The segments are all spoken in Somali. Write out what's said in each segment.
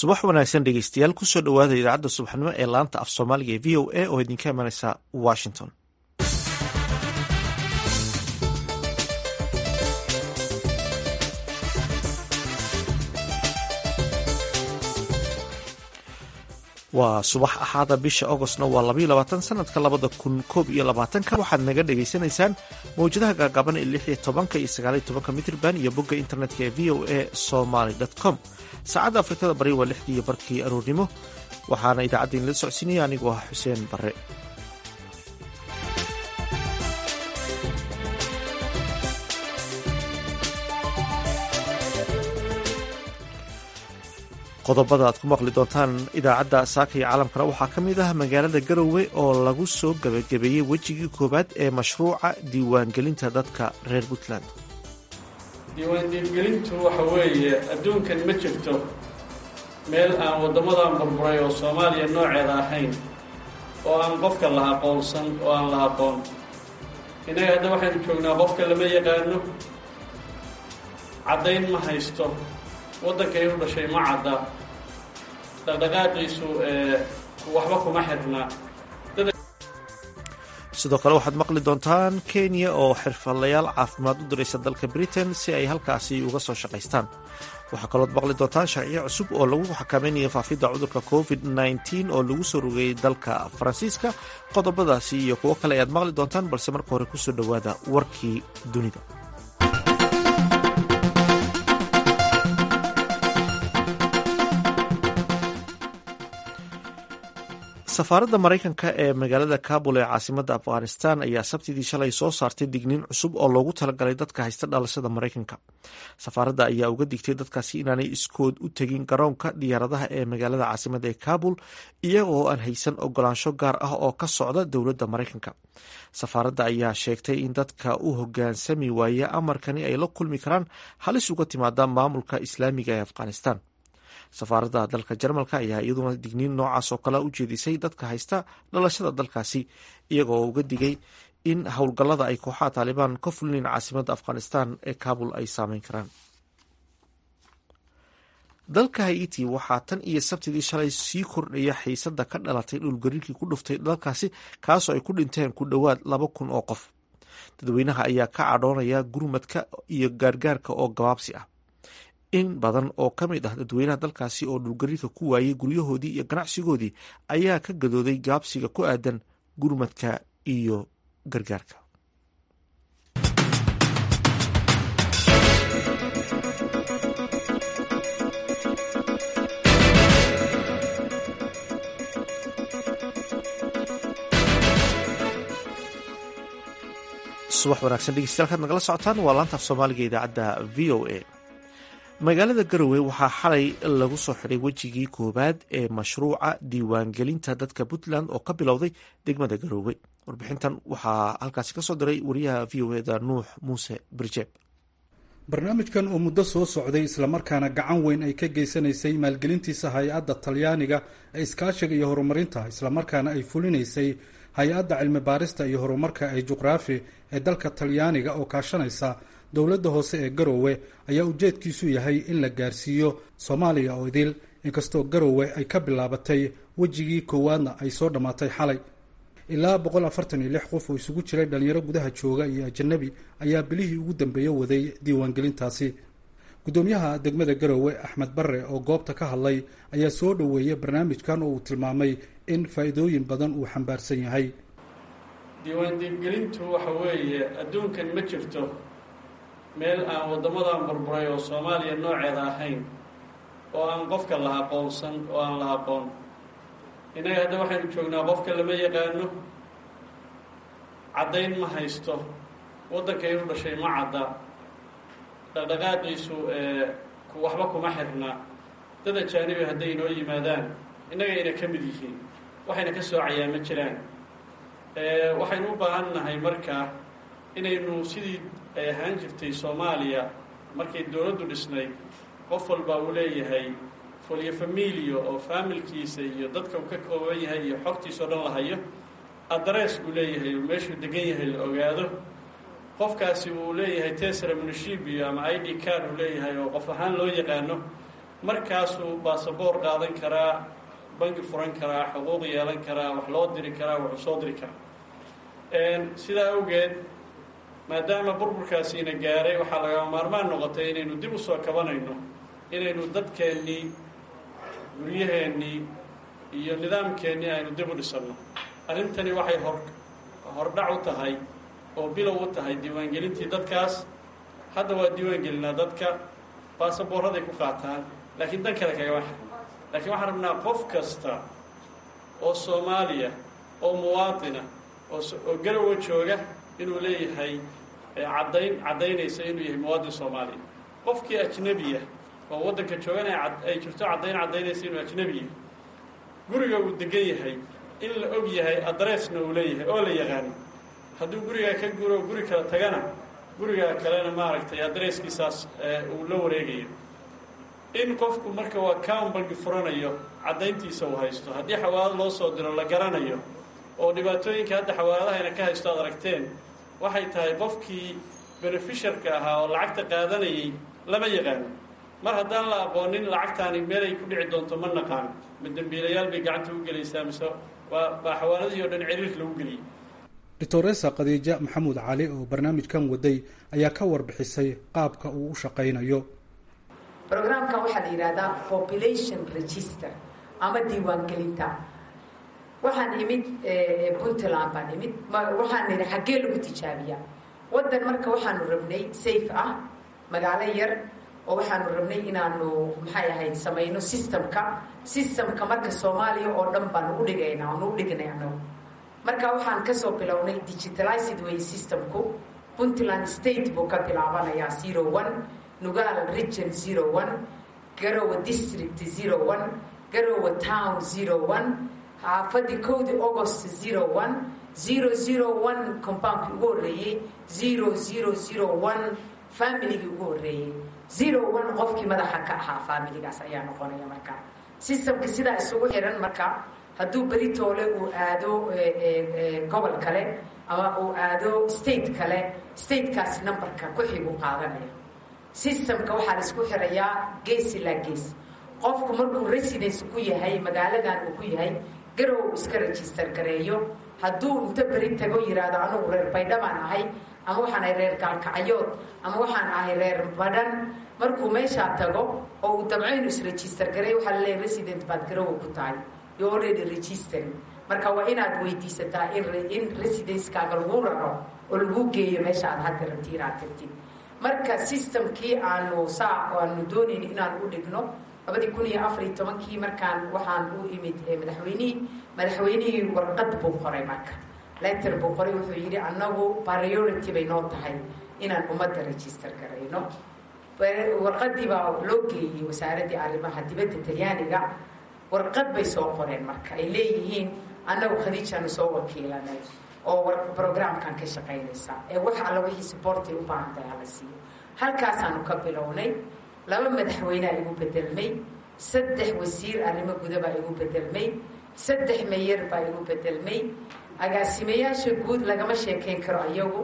subax wanaagsan dhegeystayaal kusoo dhowaada idaacadda subaxnimo ee laanta af soomaaliga ee v o a oo idinka imanaysa washington waa subax axaada bisha agostna waa labaiyo labaatan sanadka labada kun koob iyo labaatanka waxaad naga dhagaysanaysaan mawjadaha gaagaaban ee lix iyo tobanka iyo sagaaliyo tobanka mitrban iyo bogga internetka ee v o a somaly com saacadda afrikada bari waa lixdii iyo barkii aroornimo waxaana idaacadda inala socodsiinaya anigoo ah xuseen bare qodobada aad ku maqli doontaan idaacadda saaka iyo caalamkana waxaa ka mid ah magaalada garowe oo lagu soo gebagabeeyey wejigii koowaad ee mashruuca diiwaangelinta dadka reer puntland diiwaandiingelintu waxa weeye adduunkan ma jirto meel aan waddamadan burburay oo soomaaliya nooceeda ahayn oo aan qofka la aqoonsan oo aan la aqoon innaga hadda waxaynu joognaa qofka lama yaqaano caddayn ma haysto waddankay u dhashay ma cadda dhaqdhaqaaqiisu waxba kuma xirnaa sidoo kale waxaad maqli doontaan kenya oo xirfadlayaal caafimaad u diraysa dalka britain si ay halkaasi uga soo shaqaystaan waxaa kalood maqli doontaan sharciyo cusub oo lagu xakamaynayo faafidda cudurka covid nteen oo lagu soo rogayay dalka faransiiska qodobadaasi iyo kuwo kale ayaad maqli doontaan balse marka hore kusoo dhowaada warkii dunida safaaradda maraykanka ee magaalada kabul ee caasimadda afghanistan ayaa sabtidii shalay soo saartay digniin cusub oo loogu talagalay dadka haysta dhalashada maraykanka safaaradda ayaa uga digtay dadkaasi inaanay iskood u tegin garoonka diyaaradaha ee magaalada caasimadda ee kabul iyagoo aan haysan ogolaansho gaar ah oo ka socda dowladda maraykanka safaaradda ayaa sheegtay in dadka u hogaansami waaya amarkani ay la kulmi karaan halis uga timaada maamulka islaamiga ee afghanistan safaaradda dalka jarmalka ayaa iyaduna digniin noocaas oo kale u jeedisay dadka haysta dhalashada dalkaasi iyagoo uga digay in howlgallada ay kooxaha taalibaan ka fulinayn caasimadda afghanistan ee kabul ay saameyn karaan dalka haiti waxaa tan iyo sabtidii shalay sii kordhaya xiisada ka dhalatay dhulgariirkii ku dhuftay dalkaasi kaasoo ay ku dhinteen ku dhowaad laba kun oo qof dadweynaha ayaa ka cadhoonaya gurmadka iyo gaargaarka oo gabaabsi ah in badan oo ka mid ah dadweynaha dalkaasi oo dhulgariirka ku waayey guryahoodii iyo ganacsigoodii ayaa ka gadooday gaabsiga ku aadan gurmadka iyo gargaarka subax wanaagsan dhegeystayaal kaad nagala socotaan waa laanta af soomaaliga idaacadda v o a magaalada garowe waxaa xalay lagu soo xidhay wejigii koowaad ee mashruuca diiwaangelinta dadka puntland oo ka bilowday degmada garowe warbixintan waxaa halkaasi kasoo diray wariyaha v o eda nuux muuse birjeeb barnaamijkan oo muddo soo socday islamarkaana gacan weyn ay ka geysanaysay maalgelintiisa hay-adda talyaaniga ee iskaashiga iyo horumarinta islamarkaana ay fulinaysay hay-adda cilmi baarista iyo horumarka ee juqraafi ee dalka talyaaniga oo kaashanaysa dowladda hoose ee garowe ayaa ujeedkiisu yahay in la gaarsiiyo soomaaliya oo idil inkastoo garowe ay ka bilaabatay wejigii koowaadna ay soo dhammaatay xalay ilaa boqol afartan iyo lix qof oo isugu jiray dhalinyaro gudaha jooga iyo ajanabi ayaa bilihii ugu dambeeye waday diiwaangelintaasi guddoomiyaha degmada garowe axmed barre oo goobta ka hadlay ayaa soo dhoweeyay barnaamijkan oo uu tilmaamay in faa-iidooyin badan uu xambaarsan yahay diiwaandiingelintu waxa weeye adduunkan ma jirto meel aan waddamadan burburay oo soomaaliya nooceeda ahayn oo aan qofka la aqoonsan oo aan la aqoon innaga hadda waxaynu joognaa qofka lama yaqaano caddayn ma haysto waddankay u dhashay ma cadda dhaqdhaqaaqiisu waxba kuma xirna dad ajaanibi hadday inoo yimaadaan innagayna ka mid yihiin waxayna ka soocayaa ma jiraan waxaynu u baahan nahay markaa inaynu sidii ay ahaan jirtay soomaaliya markay dowladdu dhisnayd qof walba uu leeyahay folyo familio oo faamilkiisa iyo dadka uu ka kooban yahay iyo xogtiisao dhan la hayo adress uu leeyahay uu meeshuu degan yahay la ogaado qofkaasi uu leeyahay tesra munishibio ama i d card uu leeyahay oo qof ahaan loo yaqaano markaasuu baasaboor qaadan karaa bangi furan karaa xuquuq yeelan karaa wax loo diri karaa waxu soo diri karaa sidaa awgeed maadaama burburkaasiina gaaray waxaa lagama maarmaan noqotay inaynu dib u soo kabanayno inaynu dadkeennii guryaheennii iyo nidaamkeennii aynu dib u dhisanno arrintani waxay hor hordhac u tahay oo bilow u tahay diiwaangelintii dadkaas hadda waa diiwaangelinaa dadka baasaboorraday ku qaataan laakiin dan kale kagama xirno laakiin waxaan rabnaa qof kasta oo soomaaliya oo muwaatina oo garowa jooga inuu leeyahay caddayn caddaynaysa inuu yahay muwaadin soomaaliya qofkii ajnebiya oo waddanka joogana ay jirto caddayn caddaynaysa inuu ajnebiya guriga uu degan yahay in la og yahay adressna uu leeyahay oo la yaqaano hadduu gurigaa ka guro guri kala tagana gurigaa kalena maaragtay adresskiisaas uu la wareegayo in qofku marka waa cown bangi furanayo caddayntiisa uu haysto haddii xawaalad loo soo diro la garanayo oo dhibaatooyinka hadda xawaaladahayna ka haysto aad aragteen waxay tahay qofkii beneficiarka ahaa oo lacagta qaadanayay lama yaqaano mar haddaan la aqoonin lacagtaani meelay ku dhici doonto ma naqaan ma dembiilayaal bay gacanta u gelaysaa mise waa baa xawaaladihii o dhan ciriir lagu geliyey doctoresa khadiija maxamuud cali oo barnaamijkan waday ayaa ka warbixisay qaabka uu u shaqaynayo brograamkan waxaa la yidhahdaa population register ama diiwaangelinta waxaan imid puntland baan imid waxaan nidhi xaggee lagu tijaabiyaa waddan marka waxaanu rabnay safe ah magaalo yar oo waxaanu rabnay inaanu maxay ahayd samayno systemka systemka marka soomaaliya oo dhan baanu udhigayna aanu udhignay anagu marka waxaan kasoo bilownay digitalized way systemku puntland state buu ka bilaabanayaa zero one nugaal region zero one garowe district zero one garowe town zero one xaafadii kowdii august zero one zero zero one compoundkii ugu horreeyey zero zero zero one familigii ugu horreeyey zero one qofkii madaxa ka ahaa familigaas ayaa noqonaya marka systemka sidaa isugu xiran marka hadduu beritoole uu aado gobol kale ama uu aado state kale statekaasi numberka ku-xigu qaadanaya systemka waxaa la isku xirayaa gees ilaa gees qofku markuu residence ku yahay magaaladan uu ku yahay garow iska register gareeyo hadduu inta beri tago yidhaahdo anugu reer baydhabaan ahay ama waxaan ahay reer gaalkacyood ama waxaan ahay reer badhan markuu meeshaa tago oo uu dabcaynu isregister gareeyo waxaa laleeyahy resident baad garowa ku tahay yo already registering marka waa inaad weydiisataa in residencekaaga lagu raro oo lagu geeyo meesha aad hadda rabti inaad tagtid marka systemkii aanu saa aanu doonayni inaan u dhigno labadii kun iyo afariyo tobankii markaan waxaan u imid madaxweynihii madaxweynihii warqad buu qoray marka letter buu qoray wuxuu yidhi annagu priority bay noo tahay inaan ummadda register garayno warqadii baa loo geeyey wasaaraddii arrimaha dibadda talyaaniga warqad bay soo qoreen marka ay leeyihiin annagu khadiijaanu soo wakiilanay oo brograamkan ka shaqaynaysa ee wax alla wixii suboortay u baahan tahay hala siiyo halkaasaanu ka bilownay laba madaxweynea igu bedelmay saddex wasiir arrimo gudabaa igu bedelmay saddex meyer baa igu bedelmay agaasimayaasha guud lagama sheekayn karo ayagu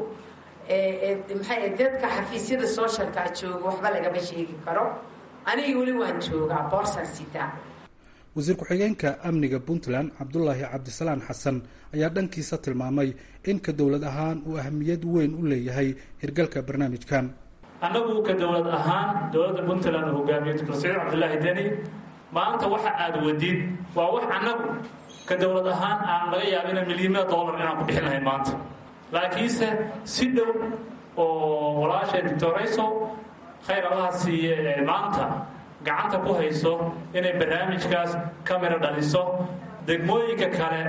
maxay dadka xafiisyada socialkaa jooga waxba lagama sheegi karo aniga weli waan joogaa boorsan sitaa wasiir ku-xigeenka amniga puntland cabdulaahi cabdisalaan xasan ayaa dhankiisa tilmaamay in ka dowlad ahaan uu ahamiyad weyn u leeyahay hirgalka barnaamijkan annagu ka dowlad ahaan dowladda puntland uu hogaamiyo dr saciid cabdilaahi deni maanta waxa aad wadid waa wax annagu ka dowlad ahaan aan laga yaabina milyamada dollar inaan ku bixin lahayn maanta laakiinse si dhow oo walaashay doctorayso khayr allaha siiye ee maanta gacanta ku hayso inay barnaamijkaas kamira dhaliso degmooyinka kale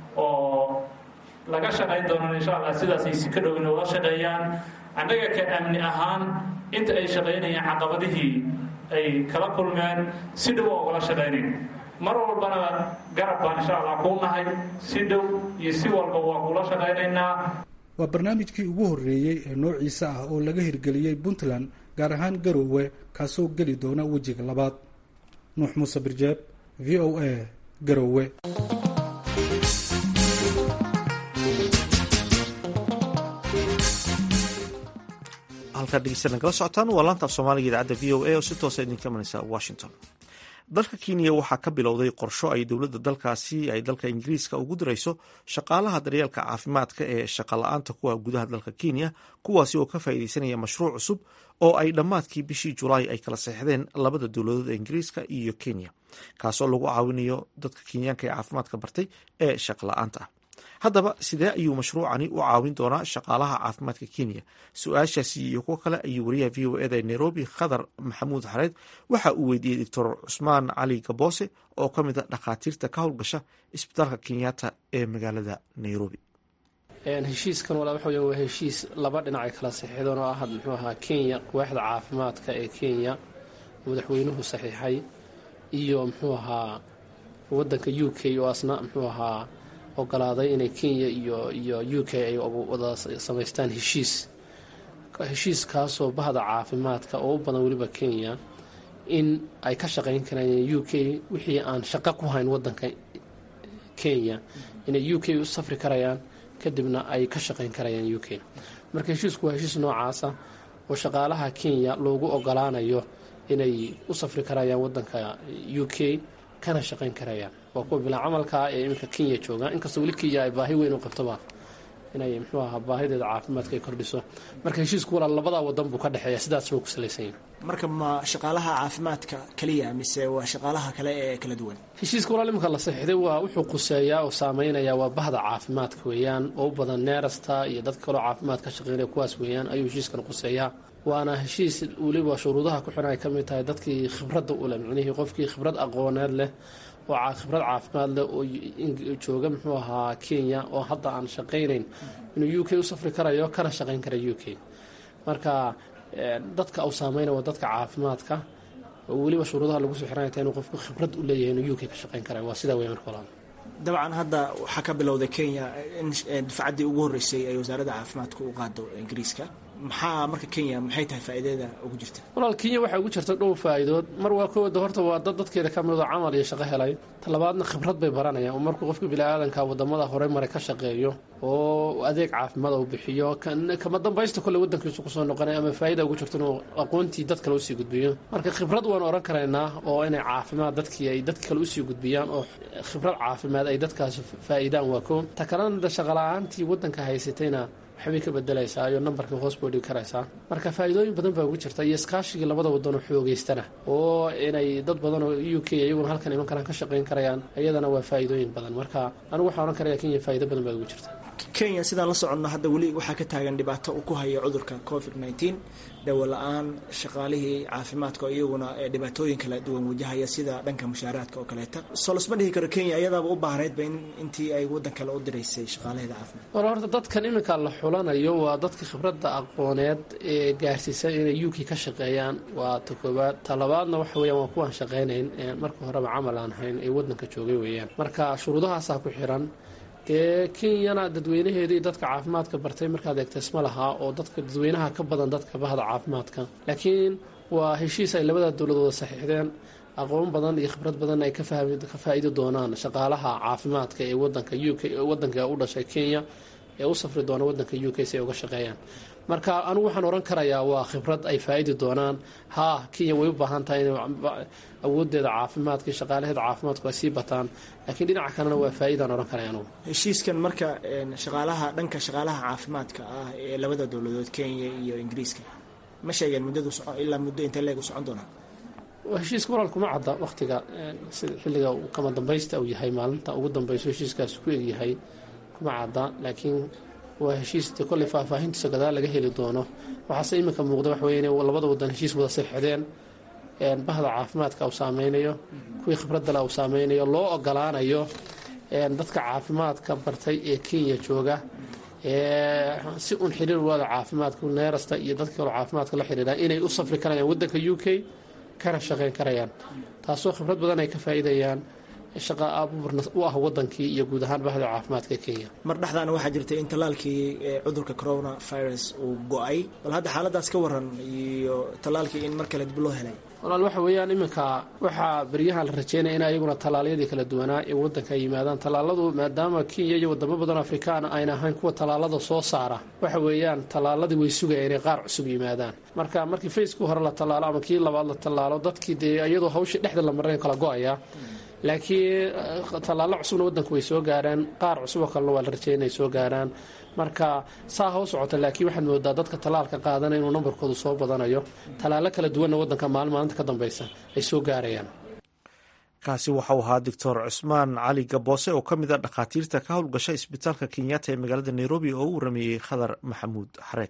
oo laga shaqayn doonaan insha allah sidaasay si ka dhow inay ula shaqeeyaan annaga ka amni ahaan inta ay shaqaynayaan caqabadihii ay kala kulmeen si dhow oo ugala shaqaynayn mar walbana garab baan insha allah kuu nahay si dhow iyo si walba waa kuula shaqaynaynaa waa barnaamijkii ugu horreeyey ee noociisa ah oo laga hirgeliyey puntland gaar ahaan garoowe kaasoo geli doona wejiga labaad nuux muuse birjeeb v o a garoowe halkaa dhegeysta nagala socotaan waa laanta af soomaaliga idaacadda v o a oo si toosa idinka imanaysa washington dalka kenya waxaa ka bilowday qorsho ay dowladda dalkaasi ay dalka ingiriiska ugu dirayso shaqaalaha daryeelka caafimaadka ee shaqala-aanta kuwa gudaha dalka kenya kuwaasi oo ka faa'iideysanaya mashruuc cusub oo ay dhammaadkii bishii julaay ay kala seexdeen labada dowladood ee ingiriiska iyo kenya kaasoo lagu caawinayo dadka kenyaanka ee caafimaadka bartay ee shaqala-aanta ah haddaba sidee ayuu mashruucani u caawin doonaa shaqaalaha caafimaadka kenya su-aashaasi iyo kuwo kale ayuu wariyaha v o eda ee nairobi khadar maxamuud xareed waxa uu weydiiyey doctor cusmaan cali gaboose oo ka mid a dhakhaatiirta ka howlgasha isbitaalka kenyatta ee magaalada nairobi heshiiskan walaa waxa weya waa heshiis laba dhinac ay kala saxiixdeen oo ah muxuu ahaa kenya waaxda caafimaadka ee kenya madaxweynuhu saxiixay iyo muxuu ahaa wadanka u k oo asna muxuu ahaa ogolaaday inay kenya iyo iyo u k ay wada samaystaan heshiis heshiiskaasoo bahda caafimaadka oo u badan weliba kenya in ay ka shaqayn karaan u k wixii aan shaqo ku hayn wadanka kenya inay u k u safri karayaan kadibna ay ka shaqayn karayaan u k marka heshiisku waa heshiis noocaasa oo shaqaalaha kenya loogu ogolaanayo inay u safri karayaan wadanka u k kana shaqayn karayaan waa kuwa bilaa camalkaa ee iminka kenya jooga inkastoo weli kenya ay baahi weyn u qabtoba inay muxuu ahaa baahideeda caafimaadka ay kordhiso marka heshiisku walaa labadaa wadan buu ka dhexeeya sidaas buu ku salaysan yahay marka ma shaqaalaha caafimaadka keliya mise waa shaqaalaha kale ee kala duwan heshiiska walaal iminka la saxiixday waa wuxuu quseeyaa oo saameynaya waa bahda caafimaadka weeyaan oo u badan neerasta iyo dadka kaloo caafimaad ka shaqeynaya kuwaas weeyaan ayuu heshiiskan quseeyaa waana heshiis weliba shuruudaha ku xiran ay ka mid tahay dadkii khibradda u leh micnihii qofkii khibrad aqooneed leh oo khibrad caafimaad leh oo jooga muxuu ahaa kenya oo hadda aan shaqaynayn inuu u k u safri karayo kana shaqayn kara u k marka dadka uu saameynaya waa dadka caafimaadka oo weliba shuruudaha lagu soo xiranaya inuu qofku khibrad u leeyahay inuu u k ka shaqayn karayo waa sidaa wey marka walaal dabcan hadda waxaa ka bilowday kenya in dufcaddii ugu horreysay ay wasaaradda caafimaadka u qaado ingiriiska maxaa marka kenya maxay tahay faa'iidada ugu jirta walaal kenya waxaa ugu jirta dhowr faa'iidood mar waa kooda horta waa dad dadkeeda ka midoo camal iyo shaqo helay talabaadna khibrad bay baranayaan oo markuu qofka bini-aadanka wadamada hore mare ka shaqeeyo oo adeeg caafimaad uu bixiyo kama dambaysta kolle wadankiisu kusoo noqonay ama faa'ida ugu jirto inuu aqoontii dad kale usii gudbiyo marka khibrad waan oran karaynaa oo inay caafimaad dadkii ay dad kale usii gudbiyaan oo khibrad caafimaad ay dadkaas faa'iidaan waa koo ta kalena shaqala-aantii wadanka haysatayna waxbay ka bedelaysaa iyo nambarka hoos buu dhigi karaysaa marka faa'iidooyin badan baa ugu jirta iyo iskaashigii labada wadanoo xoogeystana oo inay dad badan oo u k iyaguna halkan iman karaan ka shaqayn karayaan iyadana waa faa'iidooyin badan marka anigu waxaan ohan karaya kenya faa'ido badan baa ugu jirta kenya sidaan la soconno hadda weli waxaa ka taagan dhibaato uu ku haya cudurka covid nneteen dawo la-aan shaqaalihii caafimaadka oo iyaguna dhibaatooyin kala duwan wajahaya sida dhanka mushaaraadka oo kaleeta soo lasma dhihi karo kenya iyadaaba u baahnaydba in intii ay waddan kale u diraysay shaqaalaheeda caafimaad war horta dadkan iminka la xulanayo waa dadka khibradda aqooneed ee gaarsiisan inay u k ka shaqeeyaan waa ta koowaad ta labaadna waxa weeyaan waa kuwaan shaqaynayn marka horeba camal aan hayn ee waddanka joogay weeyaan marka shuruudahaasaa ku xiran dee kenyana dadweynaheeda iyo dadka caafimaadka bartay markaad eegta isma lahaa oo dadka dadweynaha ka badan dadka bahda caafimaadka laakiin waa heshiis ay labada dowladooda saxiixdeen aqoon badan iyo khibrad badan ay ka faa'iidi doonaan shaqaalaha caafimaadka ee wadanka u k wadanka u dhashay kenya ee u safri doona wadanka u k si ay uga shaqeeyaan marka anigu waxaan ohan karayaa waa khibrad ay faa'iidi doonaan haa kenya way u baahan tahay inay awoodeeda caafimaadka iyo shaqaalaheeda caafimaadku ay sii bataan laakiin dhinaca kalena waa faa'iidaan ohan karaya anugu heshiiskan marka shaqaalaha dhanka shaqaalaha caafimaadka ah ee labada dowladood kenya iyo ingiriiska ma sheegeen muddadu ilaa muddo intee leeg u socon doonaa heshiiska walaal kuma cadda wakhtiga xilliga kama dambaysta uu yahay maalinta ugu dambayso heshiiskaas ku egyahay kuma cadda laakiin waa heshiis de kolley faahfaahintiisa gadaal laga heli doono waxaase iminka muuqda waxa weye inay labada wadan heshiis wada seexdeen bahda caafimaadka uu saameynayo kuwii khibraddale uu saameynayo loo ogolaanayo dadka caafimaadka bartay ee kenya jooga si un xiriir wada caafimaadka neerasta iyo dadka kaloo caafimaadka la xiriira inay u safri karayaan wadanka u k kana shaqayn karayaan taasoo khibrad badan ay ka faa'iidayaan shaqa abuurna u ah wadankii iyo guud ahaan bahda caafimaadka kenya mar dhexdaana waxaa jirtay in tallaalkii cudurka corona virus uu go-ay bal hadda xaaladaas ka waran iyo tallaalkii in mar kale dib loo helay walaal waxa weeyaan iminka waxaa beryahan la rajeynaya in ayaguna tallaalyadii kala duwanaa ee waddanka ay yimaadaan tallaaladu maadaama kenya iyo wadamo badan afrikaana ayna ahayn kuwa tallaalada soo saara waxa weeyaan tallaaladii way sugaya inay qaar cusub yimaadaan marka markii faceku hore la tallaalo ama kii labaad la tallaalo dadkii dee iyadoo hawshii dhexda la maray kala go-aya laakiin tallaallo cusubna waddanku way soo gaaraan qaar cusuboo kalena waa la rajeeya inay soo gaaraan marka saa ha u socota laakiin waxaad moodaa dadka tallaalka qaadana inuu nambarkoodu soo badanayo tallaallo kala duwanna waddanka maalin maalinta ka dambaysa ay soo gaarayaan kaasi waxau ahaa doctor cusmaan cali gaboose oo ka mid a dhakhaatiirta ka howlgasha isbitaalka kenyatta ee magaalada nairobi oo u warameeyey khadar maxamuud xareed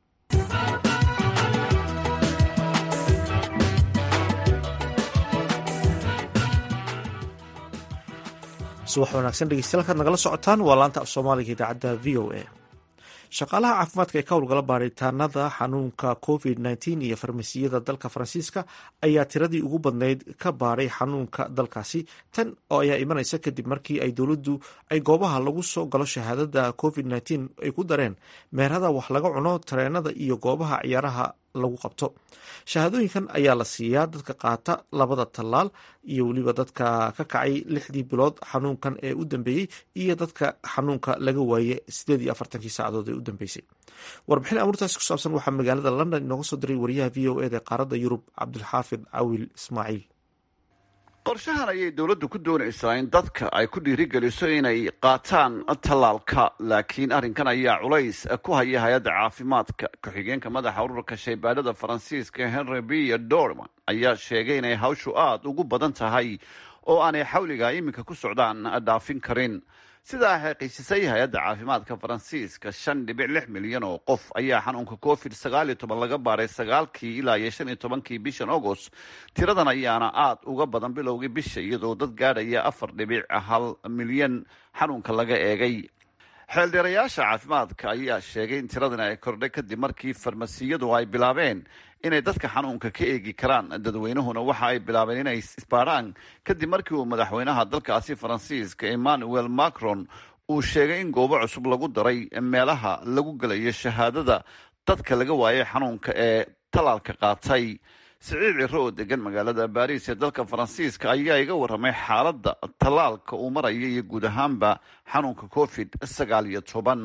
subax wanaagsan dhegeystayaal kaad nagala socotaan waa laanta af soomaaliga idaacadda v o a shaqaalaha caafimaadka ee ka howlgala baaritaanada xanuunka covid nteen iyo farmasiyada dalka faransiiska ayaa tiradii ugu badnayd ka baaray xanuunka dalkaasi tan oo ayaa imanaysa kadib markii ay dowladdu ay goobaha lagu soo galo shahaadada covid nteen ay ku dareen meerada wax laga cuno tareenada iyo goobaha ciyaaraha lagu qabto shahaadooyinkan ayaa la siiyaa dadka qaata labada tallaal iyo weliba dadka ka kacay lixdii bilood xanuunkan ee u dambeeyey iyo dadka xanuunka laga waayey sideed iyo afartankii saacadood ee u dambeysay warbixin amuurtaasi ku saabsan waxaa magaalada london inooga soo diray wariyaha v o eda qaaradda yurub cabdilxaafid cawil ismaaciil qorshahan ayay dowladdu ku doonaysaa in dadka ay ku dhiirigeliso inay qaataan tallaalka laakiin arrinkan ayaa culays ku haya hay-adda caafimaadka ku-xigeenka madaxa ururka shaybaadhada faransiiska henry b dorman ayaa sheegay inay hawshu aada ugu badan tahay oo aanay xawliga iminka ku socdaan dhaafin karin sidaa xaqiijisay hay-adda caafimaadka faransiiska shan dhibic lix milyan oo qof ayaa xanuunka covid sagaal iyo toban laga baaray sagaalkii ilaa iyo shan iyo tobankii bishan agost tiradan ayaana aada uga badan bilowgii bisha iyadoo dad gaadhaya afar dhibic hal milyan xanuunka laga eegay xeeldheerayaasha caafimaadka ayaa sheegay in tiradan ay kordhay kadib markii farmasiyadu ay bilaabeen inay dadka xanuunka ka eegi karaan dadweynuhuna waxa ay bilaabeen inay isbaaraan kadib markii uu madaxweynaha dalkaasi faransiiska emmanuel macron uu sheegay in goobo cusub lagu daray meelaha lagu gelayo shahaadada dadka laga waayay xanuunka ee tallaalka qaatay siciid ciro oo degan magaalada baariis ee dalka faransiiska ayaa iga warramay xaaladda tallaalka uu maraya iyo guud ahaanba xanuunka covid sagaal iyo toban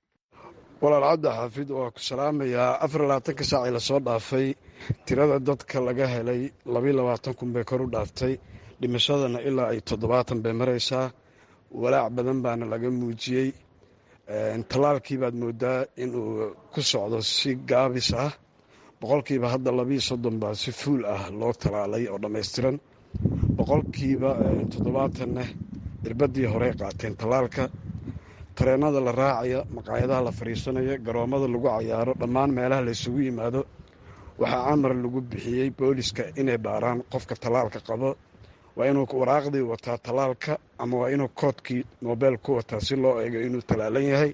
walaal cabdi xaafid waa ku salaamayaa afar labaatanka saacii lasoo dhaafay tirada dadka laga helay labiyo labaatan kun bay kor u dhaaftay dhimashadana ilaa ay toddobaatan bay maraysaa walaac badan baana laga muujiyey tallaalkii baad moodaa inuu ku socdo si gaabis ah boqolkiiba hadda labiyo soddon baa si fuul ah loo tallaalay oo dhammaystiran boqolkiiba toddobaatanna irbadii horey qaateen tallaalka tareenada la raacaya maqaayadaha la fadhiisanaya garoommada lagu cayaaro dhammaan meelaha laysugu yimaado waxaa amar lagu bixiyey booliska inay baaraan qofka tallaalka qabo waa inuu waraaqdii wataa tallaalka ama waa inuu koodkii nobel ku wataa si loo eego inuu tallaalan yahay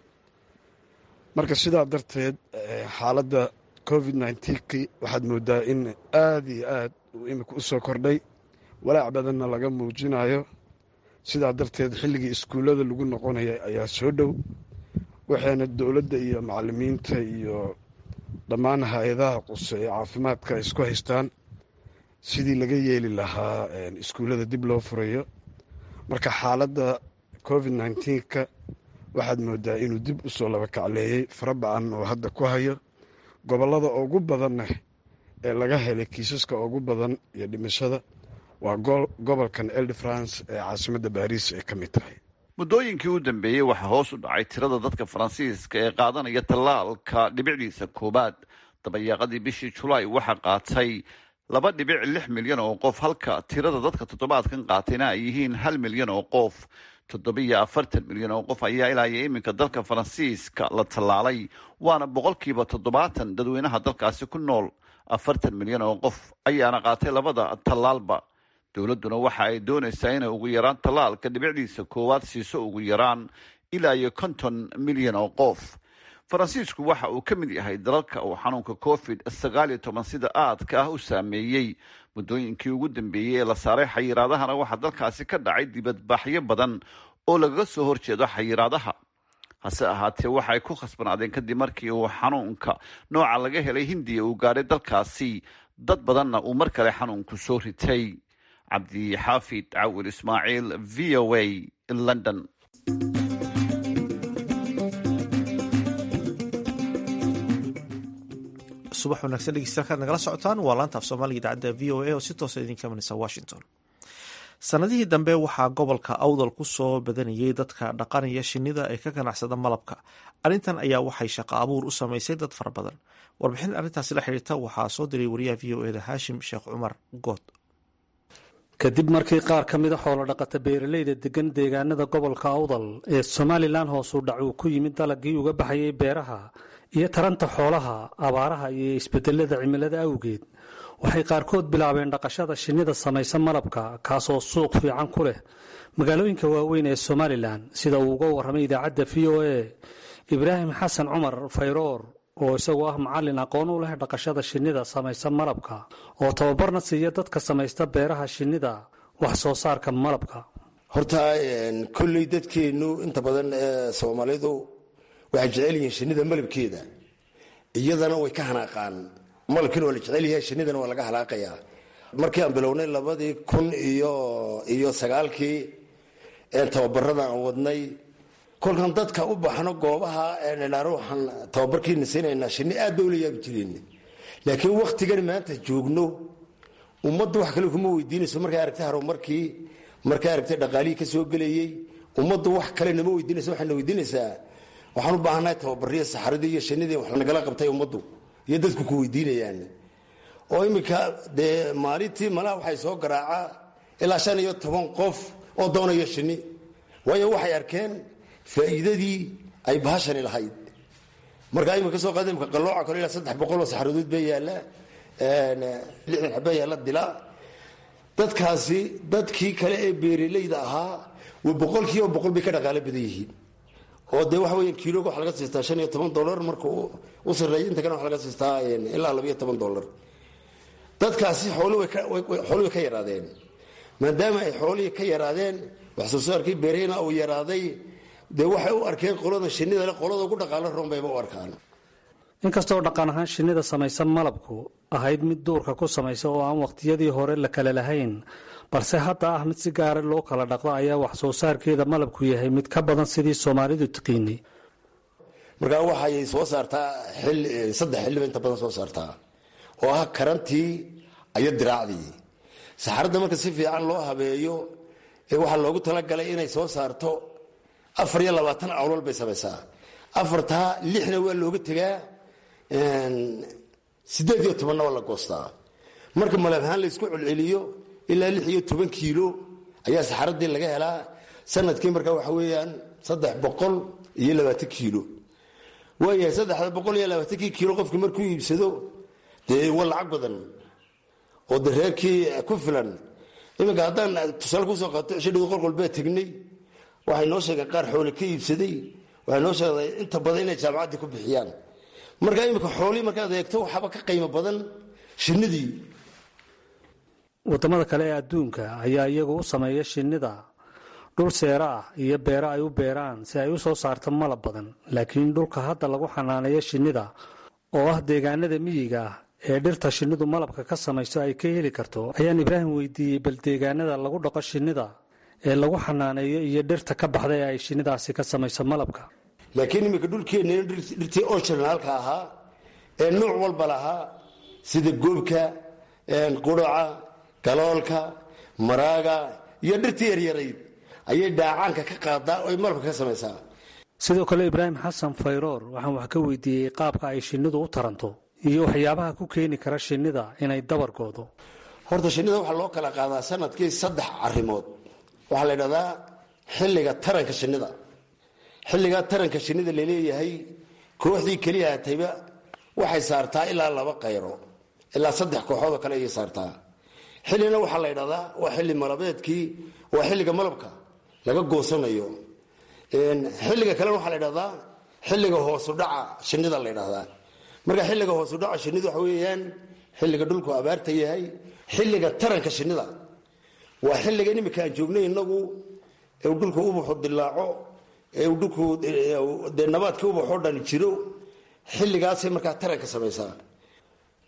marka sidaa darteed xaaladda covid nnetenkii waxaad moodaa in aada iyo aad uu imika u soo kordhay walaac badanna laga muujinayo sidaa darteed xilligii iskuullada lagu noqonaya ayaa soo dhow waxayna dowladda iyo macallimiinta iyo dhammaan hay-adaha quse ee caafimaadka ay isku haystaan sidii laga yeeli lahaa iskuullada dib loo furayo marka xaaladda covid nneteenka waxaad moodaa inuu dib usoo laba kacleeyey fara ba-an oo hadda ku hayo gobollada ugu badanna ee laga helay kiisaska ugu badan iyo dhimashada waa gobolkan elde france ee caasimadda baariis ay ka mid tahay muddooyinkii u dambeeyey waxaa hoos u dhacay tirada dadka faransiiska ee qaadanaya tallaalka dhibicdiisa koowaad dabayaaqadii bishii julaay waxaa qaatay laba dhibic lix milyan oo qof halka tirada dadka toddobaadkan qaatayna ay yihiin hal milyan oo qof toddobiyo afartan milyan oo qof ayaa ilaa iyo iminka dalka faransiiska la tallaalay waana boqolkiiba toddobaatan dadweynaha dalkaasi ku nool afartan milyan oo qof ayaana qaatay labada tallaalba dowladduna waxa ay doonaysaa inay ugu yaraan tallaalka dhibicdiisa koowaad siiso ugu yaraan ilaa iyo konton milyan oo qof faransiisku waxa uu ka mid yahay dalalka uu xanuunka covid sagaal iyo toban sida aadka ah u saameeyey muddooyinkii ugu dambeeyey ee la saaray xayiraadahana waxaa dalkaasi ka dhacay dibadbaaxyo badan oo lagaga soo horjeedo xayiraadaha hase ahaatee waxaay ku khasbanaadeen kadib markii uu xanuunka nooca laga helay hindiya uu gaadhay dalkaasi dad badanna uu mar kale xanuunku soo ritay cabdixaafid cawil ismaaciil v o a london subax wanaagsan dhegeystayaal nagala socotaan waa laanta af soomaaliga idaacadda v o a oo si toosa idinka imanaysa washington sanadihii dambe waxaa gobolka awdal ku soo badanayay dadka dhaqanaya shinnida ee ka ganacsada malabka arrintan ayaa waxay shaqo abuur u samaysay dad fara badan warbixin arrintaasi la xidhiirta waxaa soo diray wariyaha v o eda haashim sheekh cumar good kadib markii qaar ka mida xoolo dhaqata beeralayda degan deegaanada gobolka awdal ee somalilan hoosu dhac uu ku yimid dalagii uga baxayay beeraha iyo taranta xoolaha abaaraha iyo isbedelada cimilada awgeed waxay qaarkood bilaabeen dhaqashada shinnida samaysa malabka kaasoo suuq fiican ku leh magaalooyinka waaweyn ee somalilan sida uu uga warramay idaacadda v o a ibraahim xasan cumar fayroor oo isagoo ah macallin aqoon u leh dhaqashada shinnida samaysa malabka oo tababarna siiya dadka samaysta beeraha shinnida wax soo saarka malabka horta kolley dadkeennu inta badan ee soomaalidu waxay jecel yihiin shinnida malabkeeda iyadana way ka hanaaqaan malabkiina waa la jecel yahay shinnidana waa laga halaaqayaa markii aan bilownay labadii kun iyo iyo sagaalkii tababarada aan wadnay kolkan dadka u baxno goobaha ruuxan tababarkiina siinaynaa shinni aad ba ula yaabi jireen laakiin wakhtigan maanta joogno ummadda wax kale kuma weydiinayso markay aragtay harumarkii markay aragtay dhaqaalihii ka soo gelayey ummaddu wax kale nama weydiinaysa waxayna weydiinaysaa waxaan u baahannahay tababariya saxaradii iyo shinnidii wax nagala qabtay ummaddu iyo dadku ku weydiinayaan oo iminka dee maalintii malaha waxay soo garaacaa ilaa shan iyo toban qof oo doonaya shinni waayo waxay arkeen faa'iidadii ay bahashani lahayd markaa imika soo qaada imika qallooca kale ilaa saddex boqol oo saxaradood baa yaalla lixdan xabaa yaalla dilaa dadkaasi dadkii kale ee beeralayda ahaa wa boqolkiiba boqol bay ka dhaqaalo badan yihiin oo dee waxa weya kiiloga waxa laga siistaa shan iyo toban dollar markuu u sarreeya inta kale waxa laga siistaa ilaa labiyo toban dollar dadkaasi xooli way ka yaraadeen maadaama ay xoolihii ka yaraadeen wax soo saarkii beerahina uu yaraaday dee waxay u arkeen qolada shinnida qolada ugu dhaqaalo roon bayba u arkaan inkastoo dhaqan ahaan shinnida samaysa malabku ahayd mid duurka ku samaysa oo aan wakhtiyadii hore la kale lahayn balse hadda ah mid si gaara loo kala dhaqdo ayaa wax soo saarkeeda malabku yahay mid ka badan sidii soomaalidu tiqiinay markaa waxay soo saartaa saddex xilliba inta badan soo saartaa oo ah karantii iyo diraacdii saxaradda marka si fiican loo habeeyo ee waxaa loogu talagalay inay soo saarto afar iyo labaatan awlal bay samaysaa afartaa lixna waa looga tegaa sideed iyo tobanna waa la goostaa marka malab ahaan laysku celceliyo ilaa lix iyo toban kiilo ayaa saxaradii laga helaa sanadkii markaa waxa weeyaan saddex boqol iyo labaatan kiilo waayahay saddexda boqol iyo labaatankii kiilo qofkii markuu iibsado dee waa lacag badan oo de reerkii ku filan iminka haddaan tusaale kusoo qaato shidhadu qolqol baa tegnay waxay noo sheegeen qaar xoole ka iibsaday waxay noo sheegday inta badan inay jaamacaddii ku bixiyaan markaa iminka xoolihii markaad eegto waxaaba ka qiimo badan shinnidii waddamada kale ee adduunka ayaa iyagu u sameeya shinnida dhul seero ah iyo beero ay u beeraan si ay u soo saarto malab badan laakiin dhulka hadda lagu xanaaneeyo shinnida oo ah deegaanada miyiga ah ee dhirta shinnidu malabka ka samayso ay ka heli karto ayaan ibraahim weydiiyey bal deegaanada lagu dhaqo shinnida ee lagu xanaaneeyo iyo dhirta ka baxda ee ay shinnidaasi ka samayso malabka laakiin iminka dhulkeenna dhirtii orginaalka ahaa ee nuuc walba lahaa sida goobka quraca galoolka maraaga iyo dhirtii yaryarayd ayay dhaacaanka ka qaadaa oy malabka ka samaysaa sidoo kale ibraahim xasan fayroor waxaan wax ka weydiiyey qaabka ay shinnidu u taranto iyo waxyaabaha ku keeni kara shinnida inay dabar goodo horta shinnida waxaa loo kala qaadaa sanadkii saddex arrimood waxaa la ydhahdaa xilliga taranka shinnida xilligaa taranka shinnida laleeyahay kooxdii keliya hatayba waxay saartaa ilaa laba qayro ilaa saddex kooxoodoo kale ayay saartaa xillina waxaa la ydhahdaa waa xilli malabeedkii waa xilliga malabka laga goosanayo xilliga kalena waxaa la ydhahdaa xilliga hoosudhaca shinnida la ydhahdaa marka xilliga hoosudhaca shinnidu waxa weeyaan xilliga dhulku abaarta yahay xilliga taranka shinnida waa xilligan imika aan joognay inagu ee dhulku ubaxu dilaaco ee dhulku dee nabaadkii ubaxoo dhan jiro xilligaasay markaa taranka samaysaa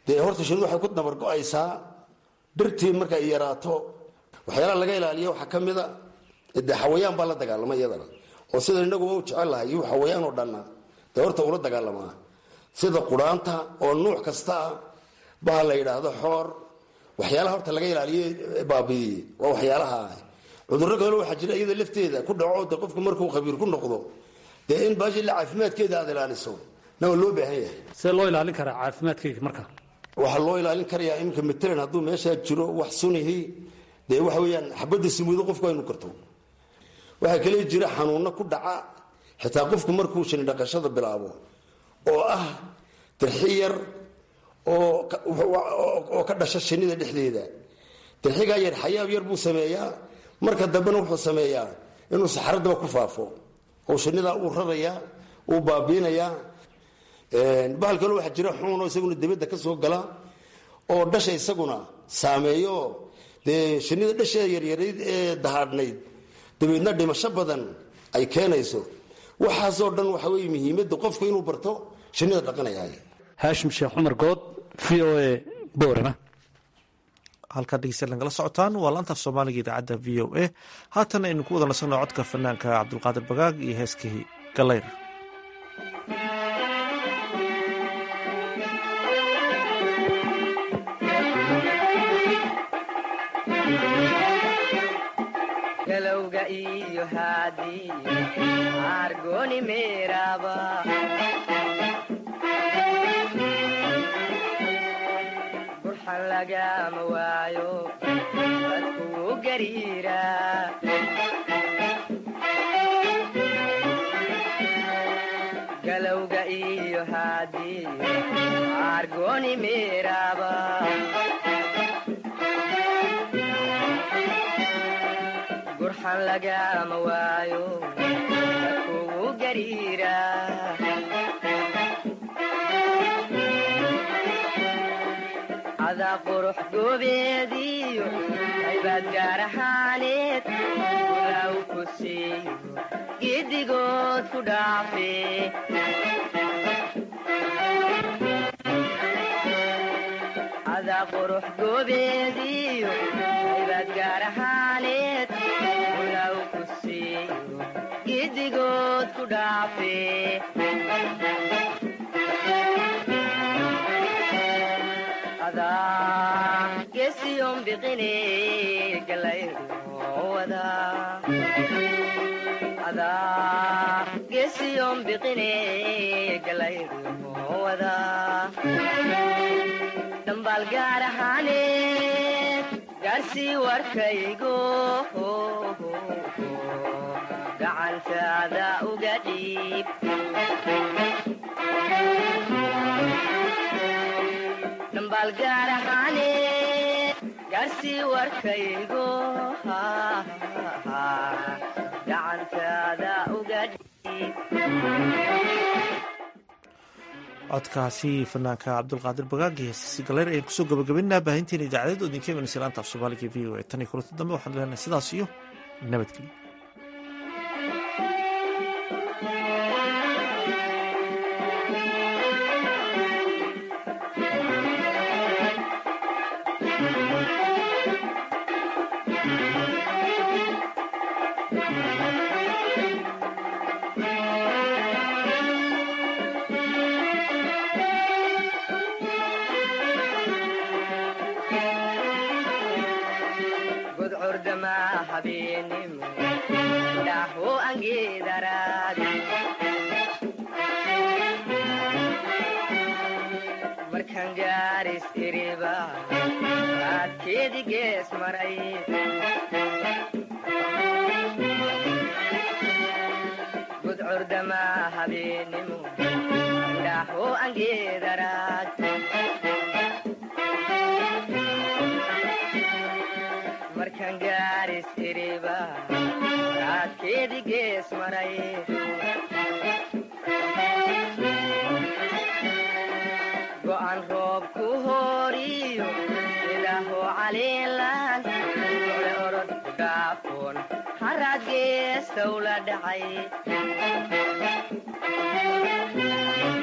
dee horta shinidu waxay ku dabargo-aysaa dhirtii markay yaraato waxyaalaha laga ilaaliya waxaa ka mida dee xawayaan baa la dagaalama iyadana oo sida inaguba u jecel lahay iyuu xawayaan oo dhanna dee horta ula dagaalamaa sida quraanta oo nuuc kasta ah baha la yidhaahdo xoor waxyaalaha horta laga ilaaliye baabiiye waa waxyaalaha cudurro kale waxaa jira iyada lafteeda ku dhaco de qofku markuu khabiir ku noqdo dee in baashi la caafimaadkeeda aad ilaaliso na waa loo baahan yahay see loo ilaalin karaa caafimaadkayga marka waxaa loo ilaalin karayaa iminka matalan hadduu meeshaa jiro wax sunihi dee waxa weeyaan xabadda simuudo qofku aynu karto waxaa kale jira xanuunno ku dhaca xitaa qofku markuu shini dhaqashada bilaabo oo ah dirxi yar oo ka dhasha shinida dhexdeeda dirxigaa yar xayaab yar buu sameeyaa marka dambena wuxuu sameeyaa inuu saxaradaba ku faafo oo shinidaa uu rarayaa uu baabiinayaa bahal kale waxaa jira xuunoo isaguna dibadda ka soo gala oo dhasha isaguna saameeyo dee shinida dhasheeda yaryarayd ee dahaadhnayd dabeedna dhimasho badan ay keenayso waxaasoo dhan waxa weye muhiimadda qofku inuu barto shinida dhaqanayahay haashim sheekh cumar good v o a boorama halkaa dhegeystayaal nagala socotaan waa laantaaf soomaaliga idaacadda v o a haatan aynu ku wada nasanno codka fanaanka cabdulqaadir bagaag iyo heeskii galayr galowga iyo haadii argoni meeraba burxan lagama waayo dadkuu gariira galowga iyo haadii argoni meeraba gurxan lagama waayo dadkugu gariira cadaa qurux goobeediyo aybaad gaar ahaaneed ulaaw ku siiyo giddigood ku dhaafe cadaa qurux goobeediyo aybaad gaar ahaaneed ulaaw ku siiyo giddigood ku dhaafe adaa gesiyon biqine galayruwada adaa gesiyon biqine galayruwada dhambaal gaar ahaaneed gaarsii warkaygo gacantaada uga dhiib dhambaal gaar ahaaneed gaarsii warkaygo gacantaada uga dhiib codkaasi fanaanka cabdulqaadir bagaag iyo heestiisi galeer ayaan kusoo gabagabaynaa baahinteena idaacadeed oo idinka imanaysa laanta af soomaaliga v o a tan iyo kulanti dambe waxaan leenahay sidaas iyo nabadgelyo gudcurdama habeenimo dhaho angeedaraadi markan gaaris iriba raadkeedi gees maray gudcurdama habeenimo dhaho angeedaraad markan gaaris iriba raadkeedi gees maray go'an roob ku hooriyo ilaaho caliilan ole orod ku dhaafoon haraad geestow la dhacay